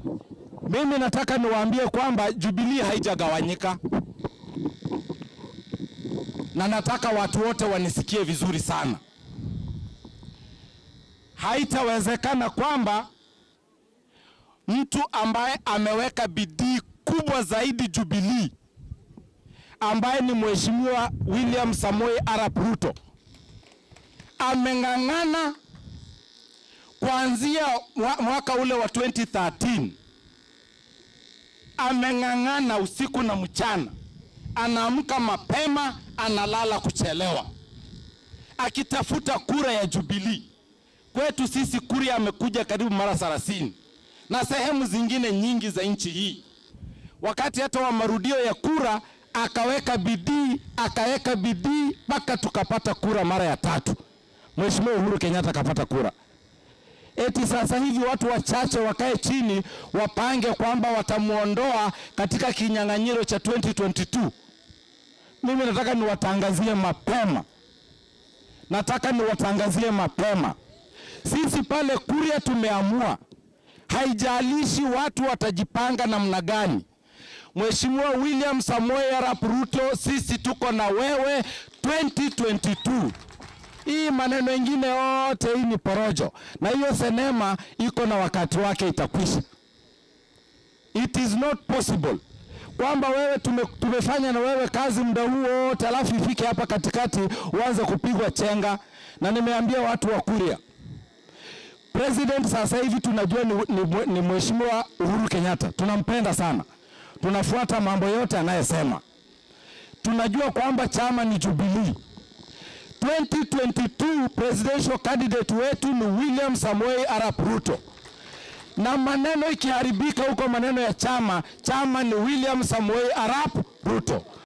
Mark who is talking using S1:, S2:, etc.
S1: Mimi nataka niwaambie kwamba Jubilee haijagawanyika, na nataka watu wote wanisikie vizuri sana. Haitawezekana kwamba mtu ambaye ameweka bidii kubwa zaidi Jubilee, ambaye ni Mheshimiwa William Samoei Arap Ruto ameng'ang'ana kuanzia mwaka ule wa 2013 ameng'ang'ana usiku na mchana, anaamka mapema, analala kuchelewa, akitafuta kura ya Jubilee. Kwetu sisi kura amekuja karibu mara 30 na sehemu zingine nyingi za nchi hii. Wakati hata wa marudio ya kura akaweka bidii, akaweka bidii mpaka tukapata kura mara ya tatu. Mheshimiwa Uhuru Kenyatta akapata kura. Eti sasa hivi watu wachache wakae chini wapange kwamba watamuondoa katika kinyang'anyiro cha 2022. Mimi nataka niwatangazie mapema, nataka niwatangazie mapema, sisi pale Kuria tumeamua, haijalishi watu watajipanga namna gani. Mheshimiwa William Samoei Arap Ruto, sisi tuko na wewe 2022. Hii maneno ingine yote hii ni porojo, na hiyo sinema iko na wakati wake, itakwisha. It is not possible kwamba wewe tume, tumefanya na wewe kazi muda huo wote, alafu ifike hapa katikati uanze kupigwa chenga. Na nimeambia watu wa Kuria, president sasa hivi tunajua ni, ni, ni Mheshimiwa Uhuru Kenyatta, tunampenda sana, tunafuata mambo yote anayesema, tunajua kwamba chama ni Jubilee. 2022 presidential candidate wetu ni William Samoei Arap Ruto, na maneno ikiharibika huko, maneno ya chama, chama ni William Samoei Arap Ruto.